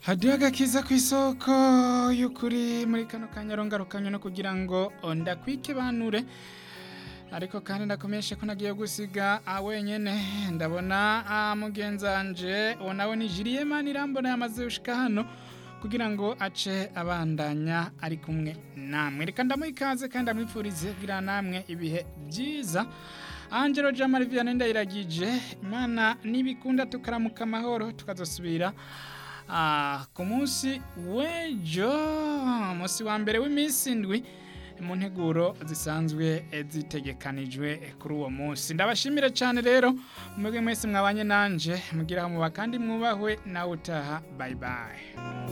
hadiyo agakiza ku isoko y'ukuri muri kano kanya rongarukanye no kugira ngo ndakwikibanure ariko kandi ndakomeshe ko nagiye gusiga ah, wenyene ndabona ah, mugenzanje uwo nawe ni Julien irambona yamaze gushika hano kugira ngo ace abandanya ari kumwe namwe reka ndamuha ikaze kandi amwipfurize kugira namwe ibihe byiza Angelo Jamari Vianney ndayiragije imana nibikunda tukaramuka amahoro tukazosubira ah, ku munsi w'ejo umunsi wa mbere w'iminsi indwi mu nteguro zisanzwe zitegekanijwe kuri uwo munsi ndabashimire cyane rero mwebwe mwese mwabanye nanje mugira muba kandi mwubahwe nawe utaha bye bye